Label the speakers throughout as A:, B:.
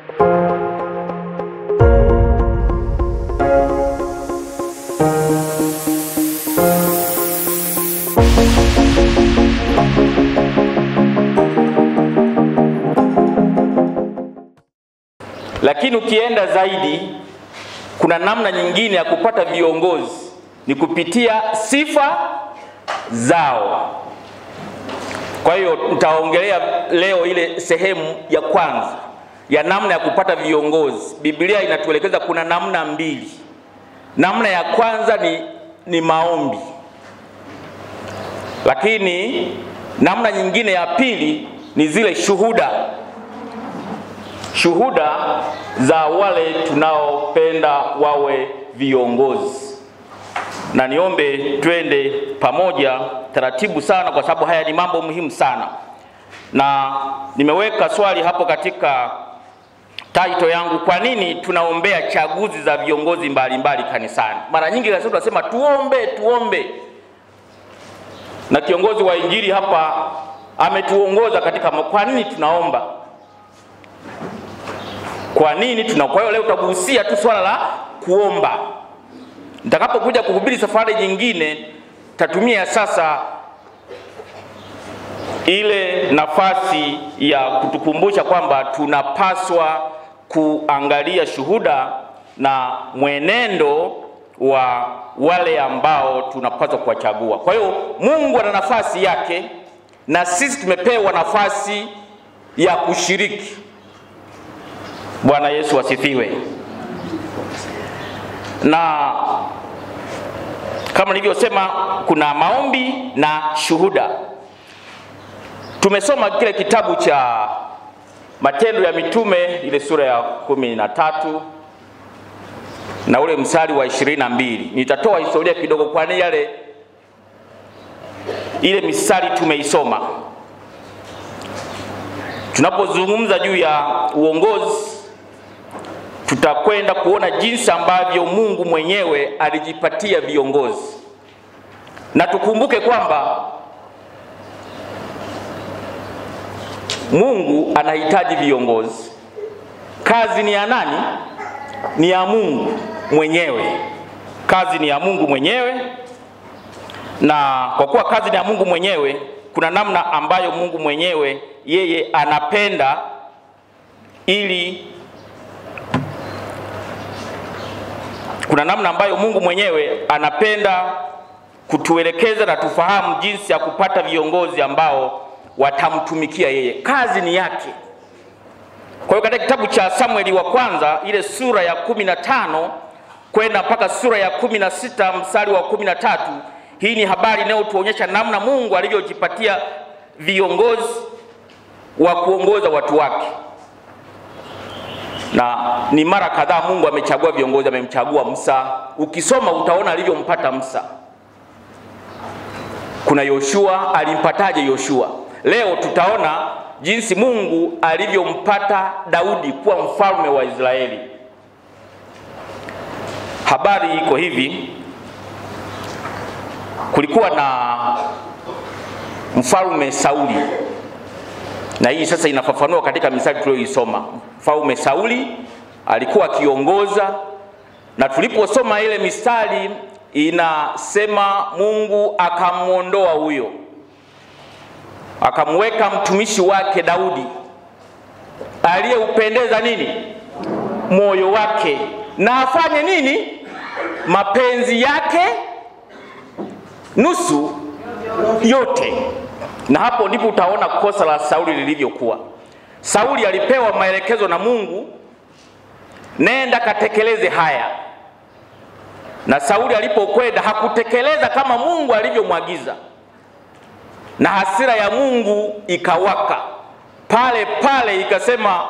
A: Lakini ukienda zaidi, kuna namna nyingine ya kupata viongozi ni kupitia sifa zao. Kwa hiyo nitaongelea leo ile sehemu ya kwanza ya namna ya kupata viongozi. Biblia inatuelekeza kuna namna mbili. Namna ya kwanza ni, ni maombi, lakini namna nyingine ya pili ni zile shuhuda, shuhuda za wale tunaopenda wawe viongozi na niombe twende pamoja taratibu sana, kwa sababu haya ni mambo muhimu sana, na nimeweka swali hapo katika title yangu, kwa nini tunaombea chaguzi za viongozi mbalimbali kanisani? Mara nyingi kanisa tunasema tuombe, tuombe, na kiongozi wa injili hapa ametuongoza katika, kwa nini tunaomba? Kwa nini tuna? Kwa hiyo leo tutagusia tu swala la kuomba. Nitakapokuja kuhubiri safari nyingine, tatumia sasa ile nafasi ya kutukumbusha kwamba tunapaswa kuangalia shuhuda na mwenendo wa wale ambao tunapaswa kuwachagua. Kwa hiyo Mungu ana nafasi yake na sisi tumepewa nafasi ya kushiriki. Bwana Yesu asifiwe. Na kama nilivyosema, kuna maombi na shuhuda. Tumesoma kile kitabu cha Matendo ya Mitume ile sura ya kumi na tatu na ule mstari wa ishirini na mbili. Nitatoa historia kidogo, kwani yale ile mistari tumeisoma. Tunapozungumza juu ya uongozi, tutakwenda kuona jinsi ambavyo Mungu mwenyewe alijipatia viongozi, na tukumbuke kwamba Mungu anahitaji viongozi. Kazi ni ya nani? Ni ya Mungu mwenyewe. Kazi ni ya Mungu mwenyewe, na kwa kuwa kazi ni ya Mungu mwenyewe, kuna namna ambayo Mungu mwenyewe yeye anapenda ili kuna namna ambayo Mungu mwenyewe anapenda kutuelekeza na tufahamu jinsi ya kupata viongozi ambao watamtumikia yeye. Kazi ni yake. Kwa hiyo katika kitabu cha Samueli wa kwanza ile sura ya kumi na tano kwenda mpaka sura ya kumi na sita mstari wa kumi na tatu hii ni habari inayotuonyesha namna Mungu alivyojipatia viongozi wa kuongoza watu wake, na ni mara kadhaa Mungu amechagua viongozi. Amemchagua Musa, ukisoma utaona alivyompata Musa. Kuna Yoshua, alimpataje Yoshua? Leo tutaona jinsi Mungu alivyompata Daudi kuwa mfalme wa Israeli. Habari iko hivi, kulikuwa na mfalme Sauli, na hii sasa inafafanua katika mistari tuliyoisoma. Mfalme Sauli alikuwa akiongoza, na tuliposoma ile mistari inasema Mungu akamwondoa huyo akamweka mtumishi wake Daudi aliyeupendeza nini moyo wake, na afanye nini mapenzi yake nusu yote. Na hapo ndipo utaona kosa la Sauli lilivyokuwa. Sauli alipewa maelekezo na Mungu, nenda katekeleze haya, na Sauli alipokwenda hakutekeleza kama Mungu alivyomwagiza na hasira ya Mungu ikawaka pale pale, ikasema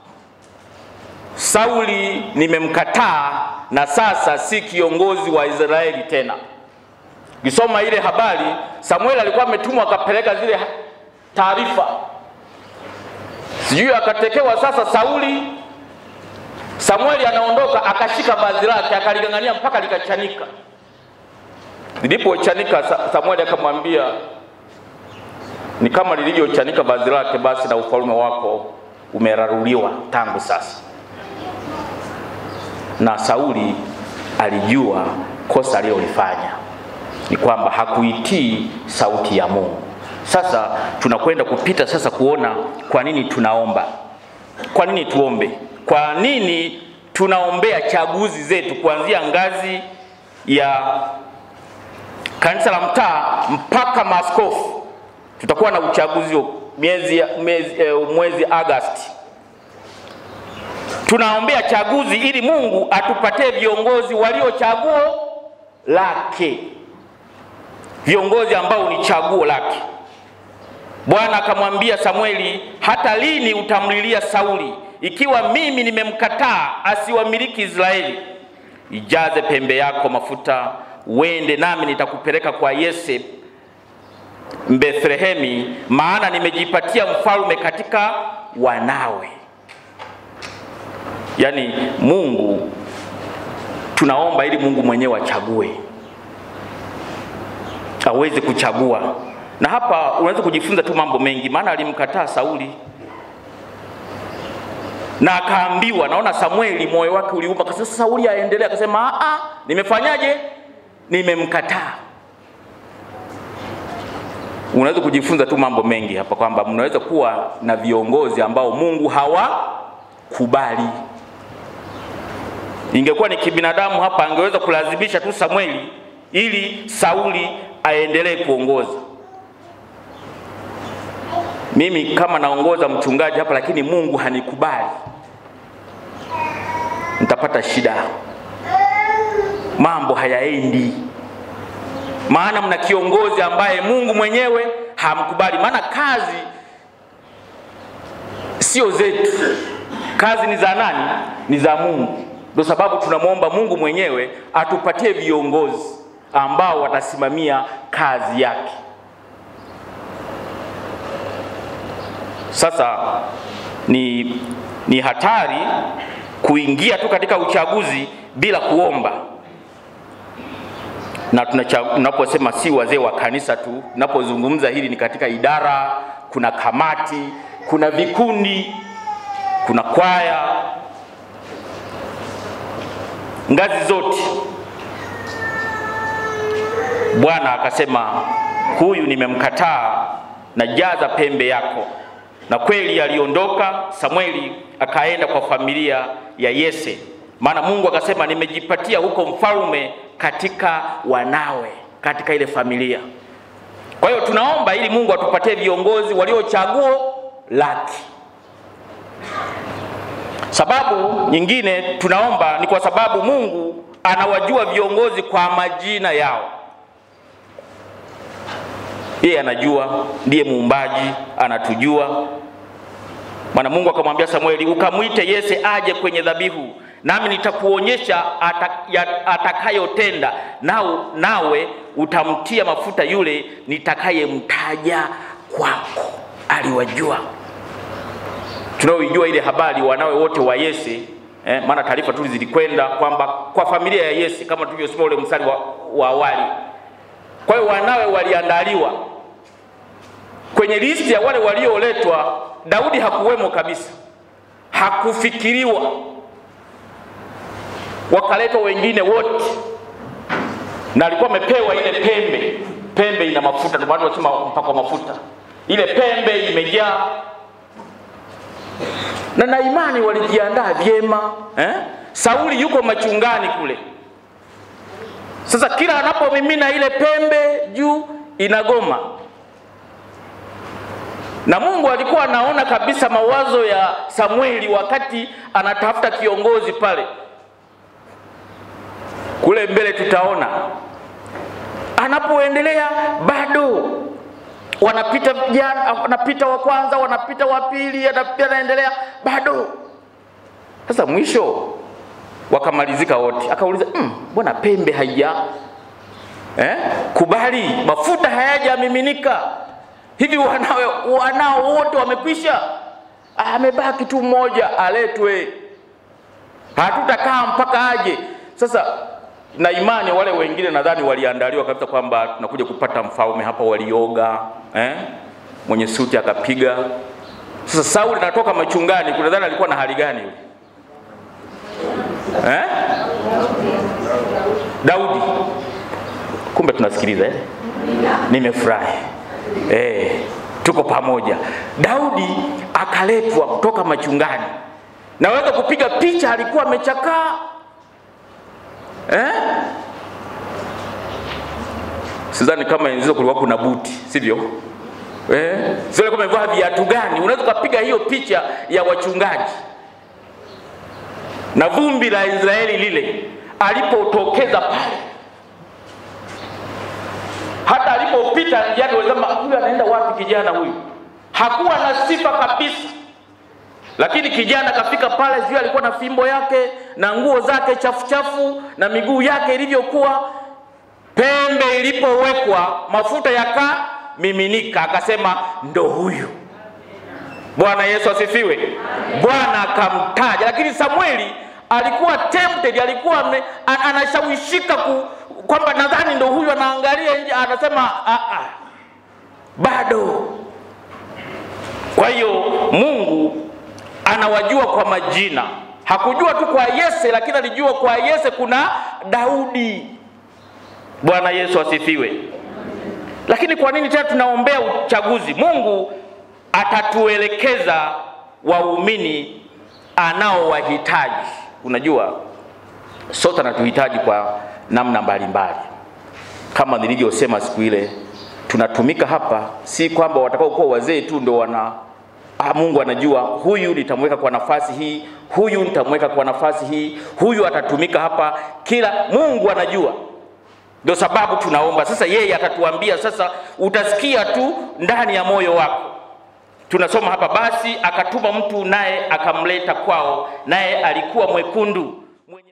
A: Sauli nimemkataa, na sasa si kiongozi wa Israeli tena. Kisoma ile habari, Samueli alikuwa ametumwa akapeleka zile taarifa, sijui akatekewa. Sasa Sauli, Samueli anaondoka, akashika vazi lake akaling'ang'ania mpaka likachanika. Lilipochanika, Samueli akamwambia ni kama lilivyochanika vazi lake, basi na ufalme wako umeraruliwa tangu sasa. Na Sauli alijua kosa alilolifanya ni kwamba hakuitii sauti ya Mungu. Sasa tunakwenda kupita sasa kuona kwa nini tunaomba, kwa nini tuombe, kwa nini tunaombea chaguzi zetu kuanzia ngazi ya kanisa la mtaa mpaka maaskofu. Tutakuwa na uchaguzi miezi, miezi, eh, mwezi Agosti. Tunaombea chaguzi ili Mungu atupatie viongozi walio chaguo lake, viongozi ambao ni chaguo lake. Bwana akamwambia Samueli, hata lini utamlilia Sauli ikiwa mimi nimemkataa asiwamiliki Israeli? Ijaze pembe yako mafuta, uende nami nitakupeleka kwa Yese Bethlehemi, maana nimejipatia mfalme katika wanawe. Yaani Mungu tunaomba ili Mungu mwenyewe achague, aweze kuchagua. Na hapa unaweza kujifunza tu mambo mengi, maana alimkataa Sauli na akaambiwa, naona Samueli moyo wake uliumba. Sasa Sauli aendelea, akasema a, nimefanyaje? Nimemkataa. Unaweza kujifunza tu mambo mengi hapa kwamba mnaweza kuwa na viongozi ambao Mungu hawakubali. Ingekuwa ni kibinadamu hapa, angeweza kulazimisha tu Samueli ili Sauli aendelee kuongoza. Mimi kama naongoza mchungaji hapa, lakini Mungu hanikubali, nitapata shida, mambo hayaendi maana mna kiongozi ambaye Mungu mwenyewe hamkubali. Maana kazi sio zetu, kazi ni za nani? Ni za Mungu. Ndio sababu tunamwomba Mungu mwenyewe atupatie viongozi ambao watasimamia kazi yake. Sasa ni, ni hatari kuingia tu katika uchaguzi bila kuomba na tunaposema si wazee wa kanisa tu, tunapozungumza hili ni katika idara, kuna kamati, kuna vikundi, kuna kwaya, ngazi zote. Bwana akasema huyu nimemkataa, na jaza pembe yako. Na kweli aliondoka Samueli akaenda kwa familia ya Yese, maana Mungu akasema nimejipatia huko mfalme katika wanawe, katika ile familia. Kwa hiyo tunaomba ili Mungu atupatie viongozi walio chaguo lake. Sababu nyingine tunaomba ni kwa sababu Mungu anawajua viongozi kwa majina yao. Yeye anajua, ndiye muumbaji, anatujua. Maana Mungu akamwambia Samueli, ukamwite Yese aje kwenye dhabihu nami nitakuonyesha atakayotenda, nao nawe utamtia mafuta yule nitakayemtaja kwako. Aliwajua, tunaoijua ile habari wanawe wote wa Yese eh, maana taarifa tu zilikwenda kwamba kwa familia ya Yese kama tulivyosoma ule mstari wa, wa awali. Kwa hiyo wanawe waliandaliwa kwenye listi ya wale walioletwa. Daudi hakuwemo kabisa, hakufikiriwa wakaletwa wengine wote, na alikuwa amepewa ile pembe. Pembe ina mafuta, ndio maana tunasema mpaka mafuta. Ile pembe imejaa, na na imani walijiandaa vyema eh? Sauli yuko machungani kule. Sasa kila anapomimina ile pembe juu inagoma, na Mungu alikuwa anaona kabisa mawazo ya Samueli wakati anatafuta kiongozi pale kule mbele tutaona anapoendelea, bado wanapita vijana, wanapita wa kwanza, wanapita wa pili, anaendelea bado. Sasa mwisho wakamalizika wote, akauliza mbona mm, pembe haija eh, kubali, mafuta hayajamiminika hivi, wanawe wanao wote wamekwisha, amebaki tu mmoja, aletwe, hatutakaa mpaka aje. Sasa na imani wale wengine nadhani waliandaliwa kabisa kwamba tunakuja kupata mfalme hapa, walioga eh? mwenye suti akapiga Sasa Sauli anatoka machungani, kunadhani alikuwa na hali gani yule eh? Daudi, kumbe tunasikiliza eh? Nimefurahi eh, tuko pamoja. Daudi akaletwa kutoka machungani, naweza kupiga picha, alikuwa amechakaa eh? Sidhani kama enzi hizo kulikuwa kuna buti, sivyo? Eh, sio kama amevaa viatu gani? Unaweza kupiga hiyo picha ya wachungaji na vumbi la Israeli lile alipotokeza pale, hata alipopita njiani walisema huyu anaenda wapi? Kijana huyu hakuwa na sifa kabisa, lakini kijana kafika pale, sijui alikuwa na fimbo yake na nguo zake chafu chafu na miguu yake ilivyokuwa, pembe ilipowekwa mafuta yakamiminika, akasema ndo huyu. Bwana Yesu asifiwe. Bwana akamtaja, lakini Samueli alikuwa tempted, alikuwa ame- an- anashawishika ku, kwamba nadhani ndo huyu, anaangalia nje, anasema "Ah, ah, bado. Kwa hiyo Mungu anawajua kwa majina, hakujua tu kwa Yese, lakini alijua kwa Yese kuna Daudi. Bwana Yesu asifiwe. Lakini kwa nini tena tunaombea uchaguzi? Mungu atatuelekeza waumini anaowahitaji. Unajua, sote anatuhitaji kwa namna mbalimbali, kama nilivyosema siku ile, tunatumika hapa, si kwamba watakao kuwa wazee tu ndio wana Ah, Mungu anajua huyu nitamweka kwa nafasi hii, huyu nitamweka kwa nafasi hii, huyu atatumika hapa. Kila Mungu anajua, ndio sababu tunaomba. Sasa yeye atatuambia, sasa utasikia tu ndani ya moyo wako. Tunasoma hapa, basi akatuma mtu naye akamleta kwao, naye alikuwa mwekundu mwenye